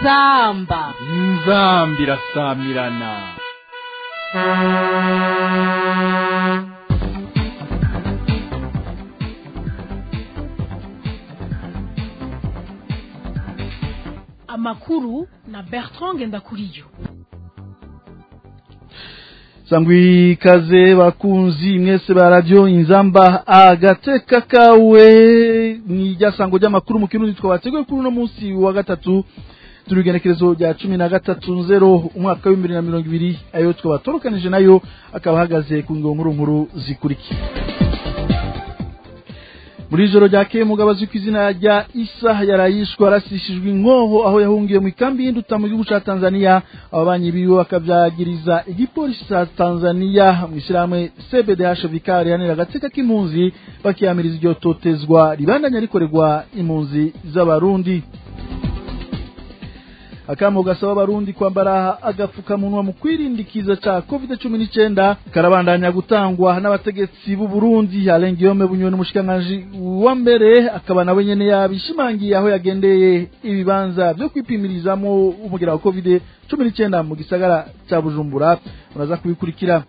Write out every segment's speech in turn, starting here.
inzamba inzamba irasamirana amakuru na bertrand ngendakuriyo sangwi ikaze bakunzi mwese ba radio inzamba agateka kawe ni ryasango ry'amakuru mu kirundi twabateguye kuri uno munsi wa gatatu turigenekerezo rya cumi na gatatu nzero umwaka w'ibihumbi na mirongo ibiri ayo twabatorukanije nayo akaba ahagaze ku ngabo nkuru nkuru zikurikira muri ijoro ryakeye mugabo azwi ku izina rya isa yarayishwa arasishijwe inkoho aho yahungiye mu ikambi y'induta mu gihugu ca tanzania ababanyi biwe bakavyagiriza igipolisi ca tanzania mu ishyirahamwe cbdh vikari rihanira agateka k'impunzi bakiyamiriza iryo totezwa ribandanya rikorerwa impunzi z'abarundi akamo gasaba abarundi kwambara agapfukamunwa mu kwirindikiza ca covid cumi n'icenda karabandanya gutangwa n'abategetsi b'u Burundi Alain Guillaume Bunyoni umushikiranganji wa mbere akaba nawe nyene yabishimangiye aho yagendeye ibibanza vyo kwipimirizamo umugera wa covid cumi n'icenda mu gisagara ca Bujumbura uraza kubikurikira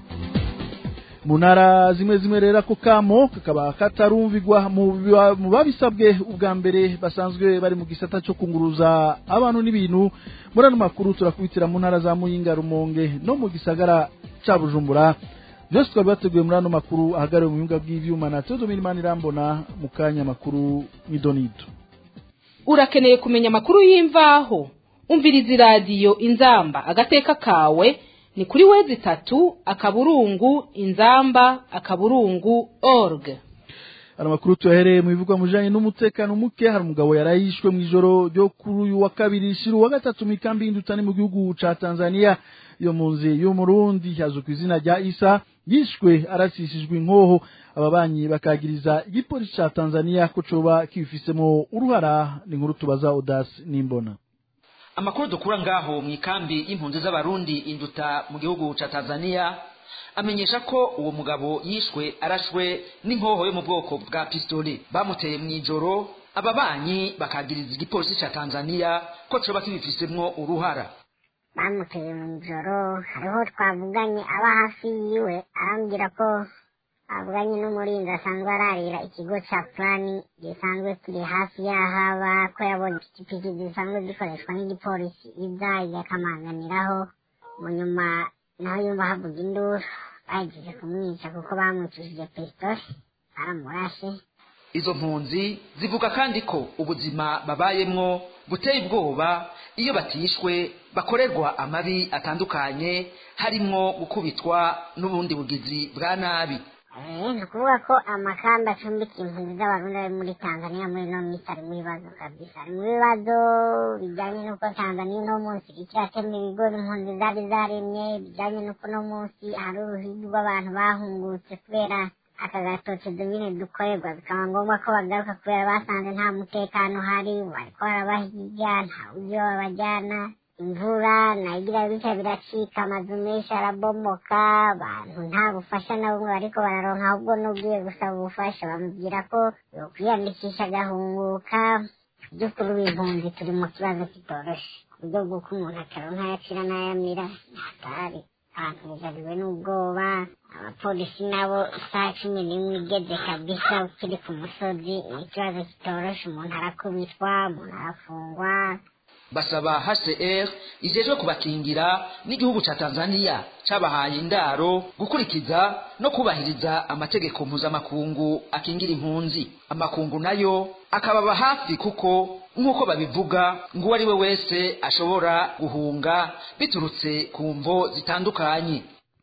mu ntara zimwe zimwe rero ako kamo kakaba katarumvigwa mu biba- mu babisabwe ubwa mbere basanzwe bari mu gisata cyo kunguruza abantu n'ibintu muri ano makuru turakubitira mu ntara za muyinga rumonge no mu gisagara ca bujumbura byose twari bateguye muri ano makuru ahagariwe mu bibuga bw'ivyuma na teodomini manirambona mu kanya makuru midonido urakeneye kumenya amakuru y'imvaho umviriza iradiyo inzamba agateka kawe ni kuri wezi itatu akaburungu inzamba akaburungu org hari amakuru tuyahereye mu bivugwa mu bijanye n'umutekano muke hari umugabo yarayishwe mu ijoro ryo kuri uyu wa kabiri shira uwa gatatu mu ikambi y'indutani mu gihugu ca tanzania iyo mpunzi y'umurundi yazwi ku izina rya isa yishwe arasishijwe inkoho ababanyi bakagiriza igipolisi ca tanzania ko coba kibifisemo uruhara ni inkuru tubaza odas n'imbona amakuru dukura ngaho mu ikambi y'impunzi z'abarundi induta mu gihugu ca tanzania amenyesha ko uwo mugabo yishwe arashwe n'inkoho yo mu bwoko bwa pistole bamuteye mu ijoro ababanyi bakagiriza igipolisi ca tanzania ko coba kibifisemwo uruhara bamuteye mu ijoro hariho twavuganye aba hafi yiwe arambwira ko avuganye n'umurinzi asanzwe ararira ikigo ca plani gisanzwe kiri hafi y'aho aba ko yabonye ipikipiki zisanzwe zikoreshwa n'igipolisi iza yakamanganiraho mu nyuma naho yumva havuga induru bahejeje kumwica kuko bamwicishije pistole baramurashe izo mpunzi zivuga kandi ko ubuzima babayemwo buteye ubwoba iyo batishwe bakorerwa amabi atandukanye harimwo gukubitwa n'ubundi bugizi bwa nabi Eh, ni ukuvuga ko amakamba acumbika impunzi z'abarundi ari muri tanzania muri ino minsi ari mu bibazo kabisa ari mu bibazo bijyanye n'uko tanzania uno munsi iriko iratema ibigori impunzi zari zaremye bijyanye n'uko uno munsi hari uruhigi rw'abantu bahungutse kubera aka gatotezo nyine dukorerwa bikaba ngombwa ko bagaruka kubera basanze nta mutekano uhari bariko barabahiga nta buryo babajyana imvura nayigira bica biracika amazu menshi arabomoka abantu nta bufasha na bumwe bariko bararonka ahubwo n'ubwiye gusaba ubufasha bamubwira ko yokwiyandikisha agahunguka by'ukuri w'impunzi turi mu kibazo kitoroshe ku buryo bw'uko umuntu ataronka ayacira n'ayamira hatari abantu bugariwe n'ubwoba abapolisi nabo isaha cumi n'imwe igeze kabisa ukiri ku musozi ni ikibazo kitoroshe umuntu arakubitwa umuntu arafungwa basaba hcr ijejwe kubakingira n'igihugu ca tanzania cabahaye indaro gukurikiza no kubahiriza amategeko mpuzamakungu akingira impunzi amakungu nayo akababa hafi kuko nk'uko babivuga ngo uwo ari we wese ashobora guhunga biturutse ku mvo zitandukanye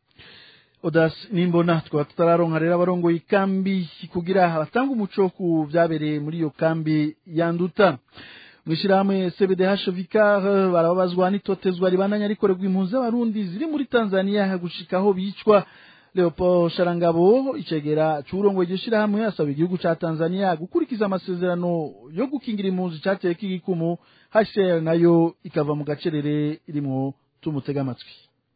odas nimbona tukaba tutararonka rero abarongoye ikambi kugira batanga umuco ku vyabereye muri iyo kambi yanduta mwishirahamwe CBDH Vicar barababazwa n'itotezwa ribandanya rikorerwa impunzi z'abarundi ziri muri Tanzania gushika aho bicwa Leopold Sharangabo icegera c'urongoye iryo shirahamwe asaba igihugu ca Tanzania gukurikiza amasezerano yo gukingira impunzi cateye k'igikumu HCR nayo ikava mu gacerere irimwo tumutega amatwi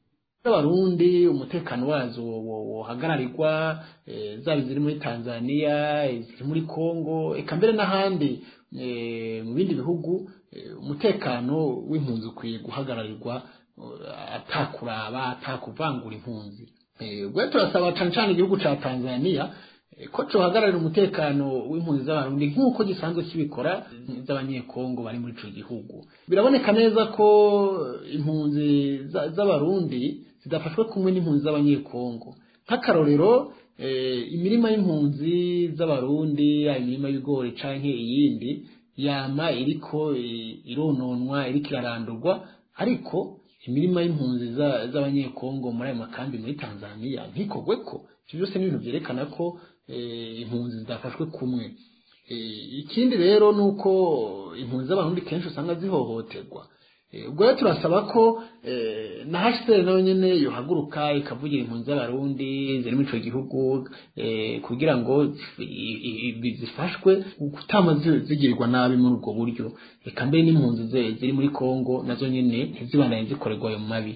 z'abarundi umutekano wazo wohagararirwa zaba iziri muri tanzania iziri muri congo eka mbere n'ahandi mu bindi bihugu umutekano w'impunzi ukwiye guhagararirwa atakuraba atakuvangura impunzi ubwo turasaba cyane cyane igihugu cya tanzania ko cohagararira umutekano w'impunzi z'abarundi nk'uko gisanzwe kibikora z'abanyekongo bari muri ico gihugu biraboneka neza ko impunzi z'abarundi zidafashwe kumwe n'impunzi z'abanyekongo nk'akarorero imirima y'impunzi z'abarundi imirima y'ibigori canke iyindi yama iriko irononwa iriko irarandurwa ariko imirima y'impunzi z'abanyekongo muri ayo makambi muri tanzania ntikogweko ivyo byose ni ibintu vyerekana ko impunzi zidafashwe kumwe ikindi rero ni uko impunzi z'abarundi kenshi usanga zihohoterwa ubwo rero turasaba ko na hcr nayo nyene yohaguruka ikavugira impunzi z'abarundi ziri muri ico gihugu kugira ngo zifashwe gutama zigirirwa nabi muri ubwo buryo reka mbere n'impunzi ziri muri kongo nazo nyene ntizibandanye zikorerwa ayo mabi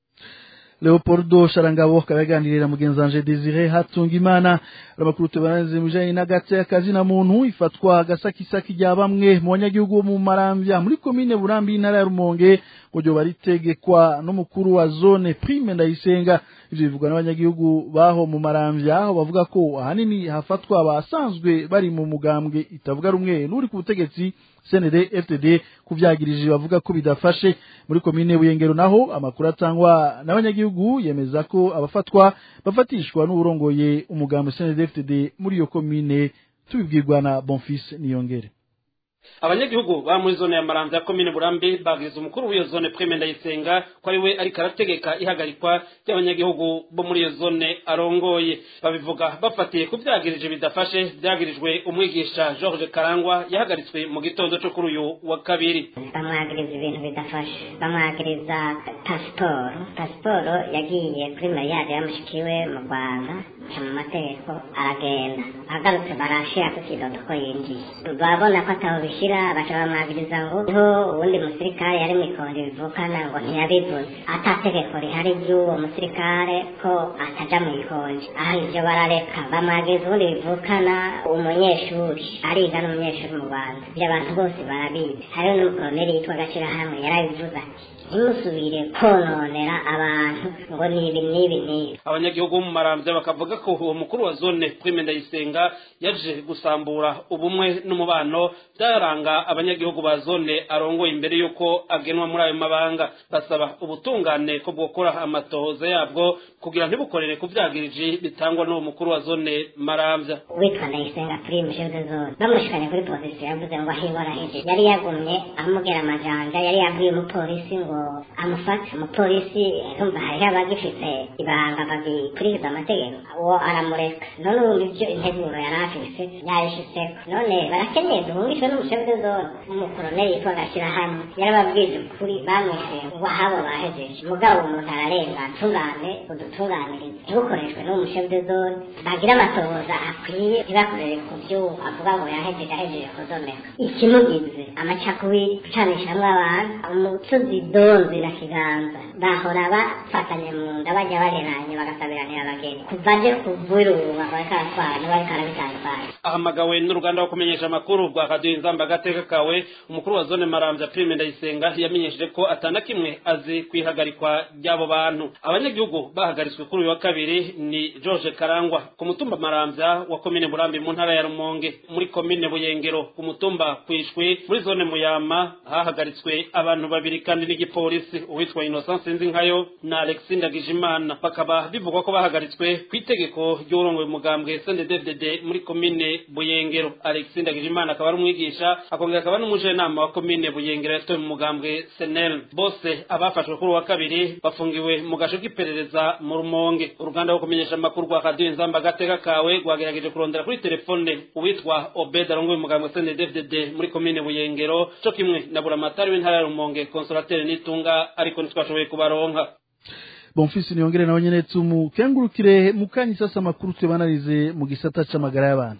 leopoldo sharangabo akaba yaganirira mugenzi wanje desire hatungimana amakuru tubananize mu bijanye n'agati y'akazi na muntu ifatwa agasakisaki rya bamwe mu banyagihugu bo mu maramvya muri komine burambi y'intara ya rumonge ngo ryoba ritegekwa n'umukuru wa zone prime ndayisenga ivyo bivugwa n'abanyagihugu baho mu maramvya aho bavuga ko ahanini hafatwa abasanzwe bari mu mugambwe itavuga rumwe n'uri ku butegetsi CND FTD kuvyagirije bavuga ko bidafashe muri komine Buyengero naho amakuru atangwa n'abanyagihugu yemeza ko abafatwa bafatishwa n'uburongoye umugambo CND FTD muri iyo komine tubibwirwa na Bonfils Niyongere abanyagihugu ba muri zone ya maramvya komine burambi bagiriza umukuru w'iyo zone prime ndayisenga ko ari we ariko arategeka ihagarikwa ry'abanyagihugu bo muri iyo zone arongoye babivuga bafatiye ku vyagirije bidafashe vyagirijwe umwigisha george karangwa yahagaritswe mu gitondo co kuri uyu wa kabiri bamwagiriza ibintu bidafashe bamwagiriza pasiporo pasiporo yagiye kuri mariyage yamushikiwe mu rwanda aca mu mategeko aragenda agarutse barashira ku kidodo ko yinjiye babona ko ataho bishira baca bamwagiriza ngo niho uwundi musirikare yari mw'ikonje bivukana ngo ntiyabivuze atategeko rihari ry'uwo musirikare ko ataja mw'ikonje aha ivyo barareka bamwagiriza uwundi bivukana umunyeshuri ariga n'umunyeshuri mu rwanda ivyo abantu bose barabizi hariho n'umukoloneli yitwa gashirahamwe yarabivuze ati ntimusubire kononera abantu ngo nibi nibi nibi abanyagihugu bo mu maramvya bakavuga ko uwo mukuru wa zone prime ndayisenga yaje gusambura ubumwe n'umubano byaranga abanyagihugu ba zone arongoye imbere y'uko agenwa muri ayo mabanga basaba ubutungane ko bwokora amatohoza yabwo kugira ntibukorere ku vyagiriji bitangwa n'uwo mukuru wa zone maramvya witwa ndayisenga prime chef de zone bamushikanye kuri polisi yavuze ngo ahibora heje yari yagumye amubwira amajanja yari yabwiye umupolisi ngo amufate umupolisi urumva hariho abagifite ibanga bagikurikiza amategeko uwo aramureka none ubu ivyo integuro yari afise yabishitseko none barakeneye duhungishwe n'umushefu de zone umukoroneli yitwa gashyirahamwe yarababwije ukuri bamwishe ngo ahabo bahejeje mugabo umuntu ararenga tungane udutunganirize ntibukoreshwe n'umushefu de zone bagira amatohoza akwiye ntibakorere ku vyo avuga ngo yahejeje ahejeje kuzomeka ikimugize amacakubiri gucanishamwo abantu umusozi donzi na kiganza bahora bafatanye mu nda bajya bareranye bagasabiranira abageni kuva aje kuvuruba bariko aratwara ntibariko arabitandukanye ahamagawe n'uruganda rwo kumenyesha amakuru rwa radiyo inzamba agateka kawe umukuru wa zone maramvya prime ndayisenga yamenyesheje ko atana kimwe azi kwihagarikwa ry'abo bantu abanyagihugu bahagaritswe kuri uyu wa kabiri ni george karangwa ku mutumba maramvya wa komine murambi mu ntara ya rumonge muri komine buyengero ku mutumba kwishwi muri zone muyama hahagaritswe abantu babiri kandi n'igipolisi uwitwa innocent sinzinkayo na alexis ndagijimana bakaba bivugwa ko bahagaritswe ku itegeko ry'urongoye umugambwe snddddd muri komine buyengero alexis ndagijimana akaba ari umwigisha akongera akaba n'umujenama wa komine buyengero yatowe mu mugambwe senel bose abafashwe kuri uwa kabiri bafungiwe mu gasho k'iperereza mu rumonge uruganda rwo kumenyesha amakuru rwa radiyo inzamba agateka kawe rwagerageje kurondera kuri telefone uwitwa obed arongoye umugambwe snddddd muri komine buyengero co kimwe na buramatari w'intara ya rumonge konsolateri n'itunga ariko ntitwashoboye kubaronka bonfisi niyongere nawe nyene tumukengurukire mukanyi sasa makuru tubanarize mu gisata c'amagara y'abantu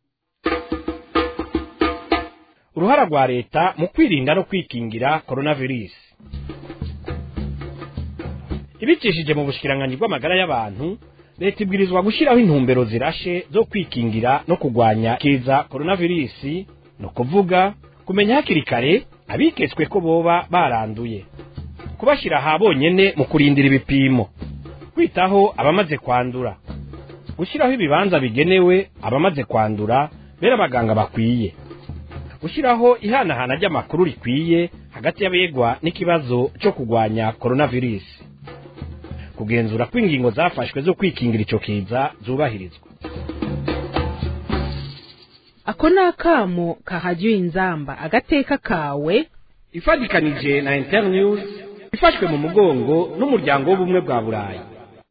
uruhara rwa leta mu kwirinda no kwikingira coronavirus ibicishije mu bushikiranganji bw'amagara y'abantu leta ibwirizwa gushyiraho intumbero zirashe zo kwikingira no kurwanya kiza coronavirus ni ukuvuga kumenya hakiri kare abiketswe ko boba baranduye kubashyira aha bonyene mu kurindira ibipimo kwitaho abamaze kwandura gushyiraho ibibanza bigenewe abamaze kwandura bera abaganga bakwiye gushyiraho ihanahana ry'amakuru rikwiye hagati y'abegwa n'ikibazo cyo kurwanya coronavirus kugenzura ko ingingo zafashwe zo kwikingira icyo kiza zubahirizwa ako ni akamo kahajya inzamba agateka kawe ifatikanije na internews ifashwe mu mugongo n'umuryango w'ubumwe bwa burayi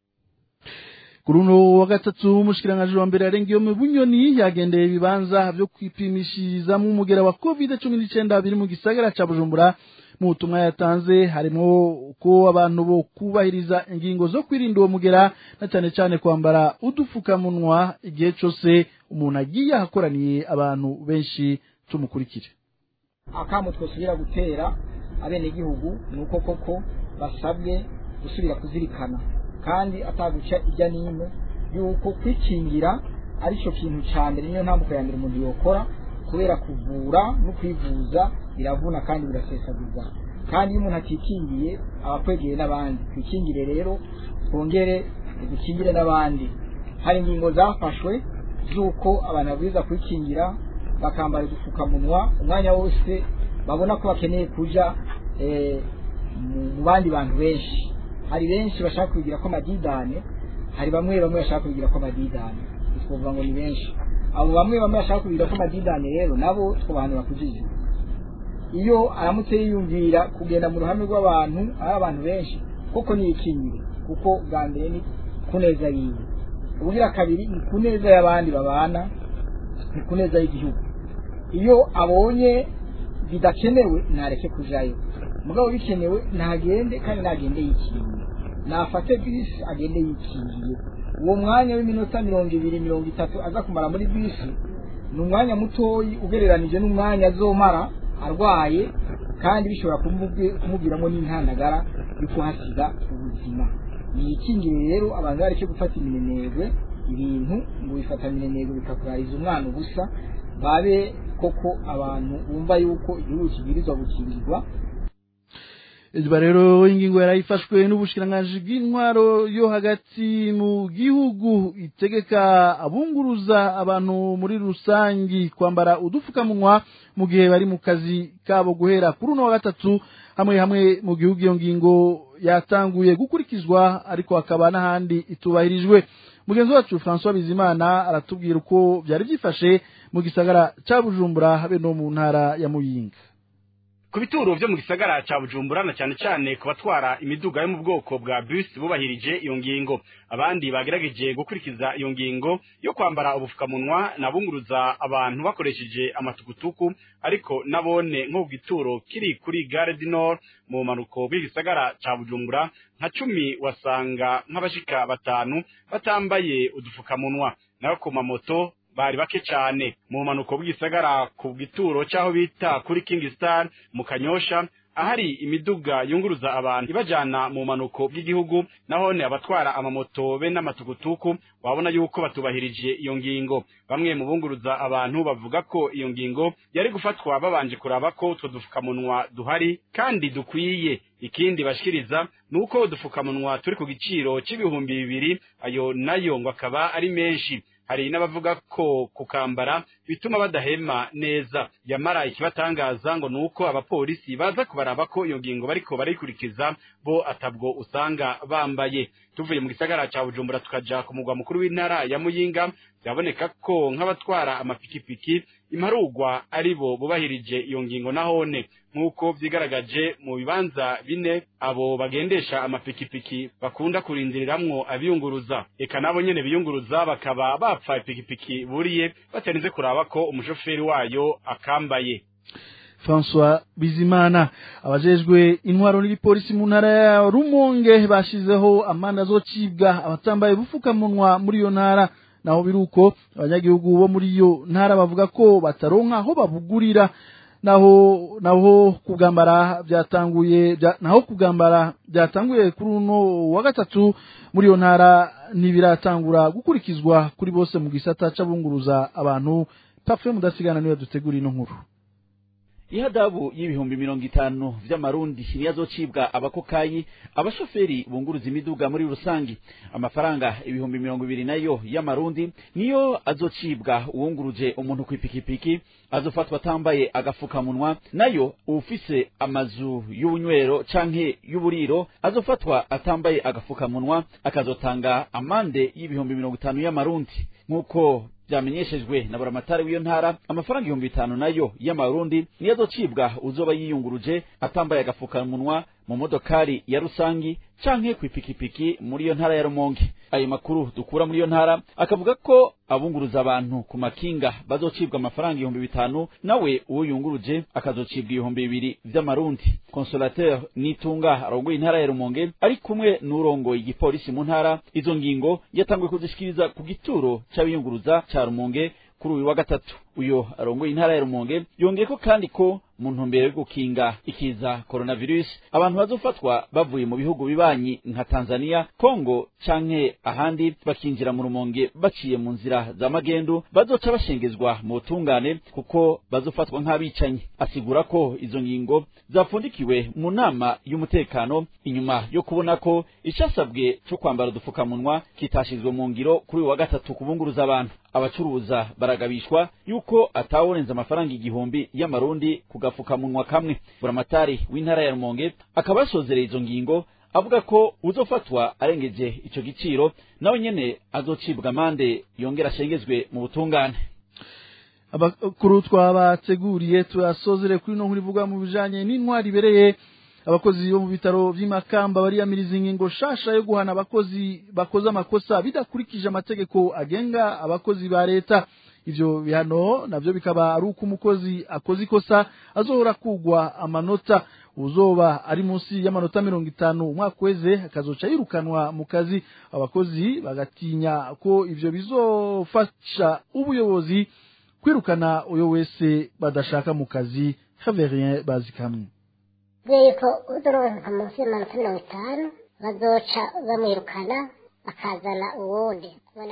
kuri uno wa gatatu umushikiranganji wa mbere yarengeyo mu bunyoni yagendeye ibibanza byo kwipimishirizamo umugera wa covid cumi n'icyenda biri mu gisagara ca bujumbura mu butumwa yatanze harimo ko abantu bo kubahiriza ingingo zo kwirinda uwo mugera na cyane cyane kwambara udufukamunwa igihe cyose umuntu agiye ahakoraniye abantu benshi tumukurikire akamo twosubira gutera abenegihugu ni uko koko basabwe gusubira kuzirikana kandi ataguca ijya n'ino yuko kwikingira ari cyo kintu cya mbere niyo ntambuko ya mbere umuntu yokora kubera kuvura no kwivuza biravuna kandi birasesagurwa kandi iyo umuntu atikingiye aba akwegeye n'abandi twikingire rero twongere dukingire n'abandi hari ingingo zafashwe z'uko abantu babwirizwa kwikingira bakambara udupfukamunwa umwanya wose babona ko bakeneye kuja mu bandi bantu benshi hari benshi bashaka kubigira ko amadidane hari bamwe bamwe bashaka kubigira ko amadidane twavuga ngo ni benshi abo bamwe bamwe bashaka kubigira ko amadidane rero nabo twabahanura kujije iyo aramutse yiyumvira kugenda mu ruhame rw'abantu ari abantu benshi koko niyikingire kuko bwa mbere ni kuneza yiwe ubugira kabiri ni kuneza y'abandi babana ni kuneza y'igihugu iyo abonye bidakenewe ntareke kujayo mugabo bikenewe ntagende kandi ntagende yikingiye nafate bisi agende yikingiye uwo mwanya w'iminota mirongo ibiri mirongo itatu aza kumara muri bisi ni umwanya mutoyi ugereranije n'umwanya azomara arwaye kandi bishobora kumubwiramo n'intandagara yo kuhasiga ubuzima yikingire rero abantu bareke gufata iminenegwe ibintu ngo bifata iminenegwe bikakurariza umwana ubusa babe koko abantu bumva yuko igihugu kibwirizwa gukingirwa izuba rero ingingo yarayifashwe n'ubushikiranganji bw'intwaro yo hagati mu gihugu itegeka abunguruza abantu muri rusangi kwambara udufukamunwa mu gihe bari mu kazi kabo guhera kuri uno wa gatatu hamwe hamwe mu gihugu iyo ngingo yatanguye gukurikizwa ariko hakaba n'ahandi itubahirijwe mugenzi wacu francois bizimana aratubwira uko byari byifashe mu gisagara cya bujumbura habe no mu ntara ya muyinga ku bituro byo mu gisagara cya bujumbura na cyane cyane ku batwara imiduga yo mu bwoko bwa bus bubahirije iyo ngingo abandi bagerageje gukurikiza iyo ngingo yo kwambara ubupfukamunwa nabunguruza abantu bakoresheje amatukutuku ariko nabone nko ku gituro kiri kuri gare du nord mu manuko bw'igisagara cya bujumbura nka cumi wasanga nk'abashika batanu batambaye udupfukamunwa nayo ku mamoto bari bake cyane mu manuko bw'isagara ku gituro cy'aho bita kuri King Star mu Kanyosha ahari imiduga yunguruza abantu ibajyana mu manuko bw'igihugu nahone abatwara amamoto be n'amatukutuku wabona yuko batubahirije iyo ngingo bamwe mu bunguruza abantu bavuga ko iyo ngingo yari gufatwa babanje kuraba ko utwo dufukamunwa duhari kandi dukwiye ikindi bashikiriza ni uko udupfukamunwa turi ku giciro cy'ibihumbi bibiri ayo nayo ngo akaba ari menshi hari n'abavuga ko kukambara bituma badahema neza yamara ikibatangaza ngo nuko abapolisi baza kubaraba ko iyo ngingo bariko barayikurikiza bo atabwo usanga bambaye tuvuye mu gisagara ca Bujumbura tukaja ku mugwa mukuru w'intara ya Muyinga byaboneka ko nk'abatwara amapikipiki imparugwa ari bo bubahirije iyo ngingo nahone nk'uko vyigaragaje mu bibanza bine abo bagendesha amapikipiki bakunda kurindiriramwo abiyunguruza eka nabo nyene biyunguruza bakaba bapfa ipikipiki buriye batarinze kuraba ko umushoferi wayo akambaye François Bizimana abajejwe intwaro n'igipolisi mu ntara ya Rumonge bashizeho amanda azocibwa abatambaye bufukamunwa muri iyo ntara naho biruko abanyagihugu bo muri iyo ntara bavuga ko bataronka aho babugurira naho naho kugambara byatanguye bya, naho kugambara byatanguye kuri uno wa gatatu muri iyo ntara ntibiratangura gukurikizwa kuri bose mu gisata c'abunguruza abantu Parfait mudasigana niwe dutegura ino nkuru ihadabu y'ibihumbi mirongo itanu vy'amarundi niyo azocibwa abakokayi abashoferi bunguruza imiduga muri rusangi amafaranga ibihumbi mirongo ibiri nayo y'amarundi niyo azocibwa uwunguruje umuntu kw'ipikipiki azofatwa atambaye agafukamunwa nayo uwufise amazu y'ubunywero canke y'uburiro azofatwa atambaye agafukamunwa akazotanga amande y'ibihumbi mirongo itanu y'amarundi nk'uko vyamenyeshejwe na buramatari w'iyo ntara amafaranga ibihumbi bitanu nayo y'amarundi niyo azocibwa uzoba yiyunguruje atambaye agafukamunwa mu modokari ya rusangi canke kw'ipikipiki muri iyo ntara ya rumonge ayo makuru dukura muri iyo ntara akavuga ko abunguruza abantu ku makinga bazocibwa amafaranga ibihumbi bitanu nawe uwo yunguruje akazocibwa ibihumbi bibiri vy'amarundi consolateur nitunga arongoye intara ya rumonge ari kumwe n'urongoye igipolisi mu ntara izo ngingo yatanguye kuzishikiriza ku gituro c'abiyunguruza ca rumonge kuri uyu wa gatatu uyo arongoye intara ya rumonge yongeyeko kandi ko mu ntumbero yo gukinga ikiza coronavirus abantu bazofatwa bavuye mu bihugu bibanyi nka Tanzania Kongo canke ahandi bakinjira mu rumonge baciye mu nzira za magendu bazoca bashengezwa mu butungane kuko bazofatwa nk'abicanyi asigura ko izo ngingo zapfundikiwe mu nama y'umutekano inyuma yo kubona ko icasabwe co kwambara udufukamunwa kitashizwe mu ngiro kuri uyu wa gatatu kubunguruza abantu abacuruza baragabishwa yuko ataworenza amafaranga igihumbi y'amarundi ku gafukamunwa kamwe buramatari w'intara ya rumonge akaba yasozereye izo ngingo avuga ko uzofatwa arengeje ico giciro nawe nyene azocibwa amande yongera ashengezwe mu butungane abakuru twabateguriye turasozere kuri no nkuru ivuga mu bijanye n'intwari ibereye abakozi bo mu bitaro vy'imakamba bariyamiriza ingingo shasha yo guhana abakozi bakoze amakosa bidakurikije amategeko agenga abakozi ba leta ivyo bihano navyo bikaba ari uko umukozi akoze ikosa azohora kugwa amanota uzoba ari munsi y'amanota mirongo itanu umwaka weze akazoca yirukanwa mu kazi abakozi bagatinya ko ivyo bizofasha ubuyobozi kwirukana uyo wese badashaka mu kazi Xaverien Bazikamwe yuko uzoronka munsi y'amanota mirongo itanu bazoca bamwirukana bakazana uwundi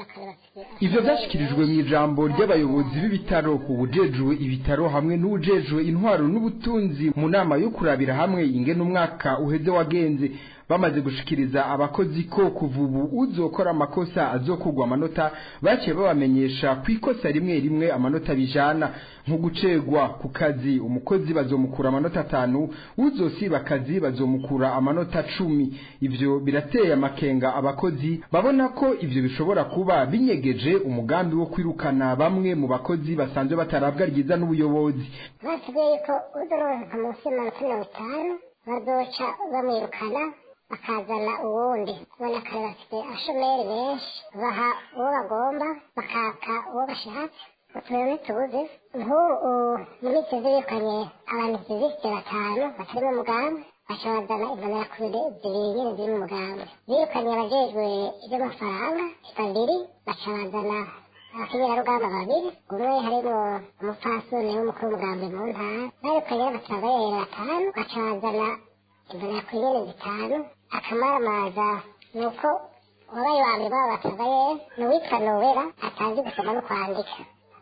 ivyo vyashikirijwe mu ijambo ry'abayobozi b'ibitaro ubujejwe ibitaro hamwe n'ubujejwe intwaro n'ubutunzi mu nama yo kurabira hamwe ingene umwaka uheze wagenze bamaze gushikiriza abakozi ko kuva ubu uzokora amakosa azokugwa amanota baciye babamenyesha ku ikosa rimwe rimwe amanota bijana nko gucegwa ku kazi umukozi bazomukura amanota atanu uzosiba akazi bazomukura amanota cumi ivyo birateye amakenga abakozi babona ko ivyo bishobora kuba binyegeje umugambi wo kwirukana bamwe mu bakozi basanzwe batarabwa ryiza n'ubuyobozi batubwiye ko uzoronka munsi y'amanota mirongo itanu bazoca bamwirukana bakazana uwundi ubona kare bafite ashomeri benshi baha uwo bagomba bakaka uwo bashatse uturere ntitubuze nk'ubu mu minsi zirikanye abantu fizisite batanu batari mu mugambi baca bazana imbonerakure zibiri nyine ziri mu mugambi birukanye abajejwe iby'amafaranga babiri baca bazana abakenyerarugamba babiri umwe harimo umupfasoni w'umukuru w'umugambi mu ntara birukanye n'abasabayeri batanu baca bazana imbonerakure nyine zitanu akamaramaza ni uko wabaye wa mbere baba batabaye ni uwitwa nowera atazi gusoma no kwandika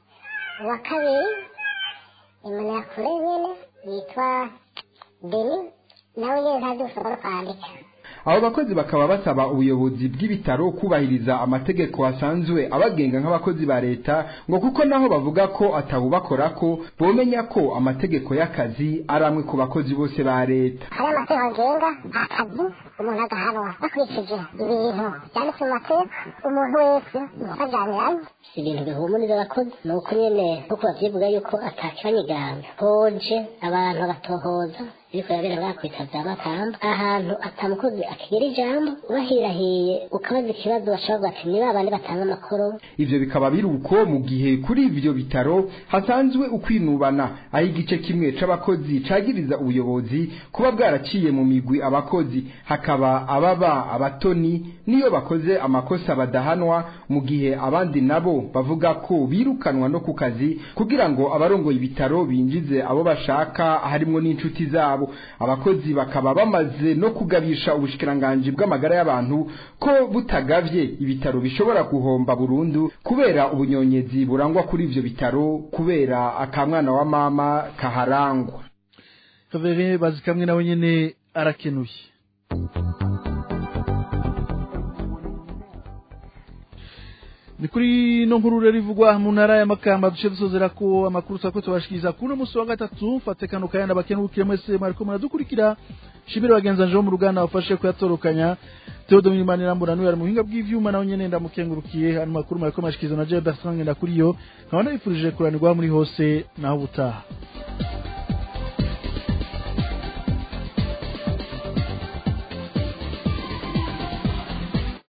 uwa kabiri imbonerakure nyine yitwa beni nawe nyine ntazi gusoma no kwandika abo bakozi bakaba basaba ubuyobozi bw'ibitaro kubahiriza amategeko asanzwe abagenga nk'abakozi ba leta ngo kuko naho bavuga ko atawubakora ko bomenya ko amategeko y'akazi ari amwe ku bakozi bose ba leta hari amategeko agenga akazi umuntu agahanwa bakurikije ibintu byanditse mu mategeko umuntu wese bajaniranye si ibintu bihumuriza abakozi ni uko nyine nkuko bavyivuga yuko atakibanyiganga hoje abantu bagatohoza biriko birabera ngaha kwitavya amakamba ahantu atamukozi akigira ijambo ubahirahiye ukabaza ikibazo bashobora ati ni babandi batanga amakuru ivyo bikaba biri uko mu gihe kuri ivyo bitaro hasanzwe ukwinubana aho igice kimwe c'abakozi cagiriza ubuyobozi kuba bwaraciye mu migwi abakozi hakaba hakaba ababa abatoni niyo bakoze amakosa badahanwa mu gihe abandi nabo bavuga ko birukanwa no ku kazi kugira ngo abarongoye ibitaro binjize abo bashaka harimwo n'inshuti zabo abakozi bakaba bamaze no kugabisha ubushikiranganji bw'amagara y'abantu ko butagavye ibitaro bishobora guhomba burundu kubera ubunyonyezi burangwa kuri ivyo bitaro kubera akamwana wa mama kaharangwa kavere bazi kamwe nawe nyene arakenuye ni kuri no nkuru rero ivugwa mu ntara ya makamba duce dusozera ko amakuru twako tubashikiriza kuno musi wa gatatu mfate kano kayanda bakenukire mwese mwariko muradukurikira shibire bagenzanje bo mu ruganda bafashe kuyatorokanya Theodore Mimanira mbona n'uyu ari mu buhinga bw'ivyuma nawe nyene ndamukengurukiye ano makuru mwariko mashikiriza na Jean Bertrand Ndakuriyo nkaba nabifurije kuranirwa muri hose naho ubutaha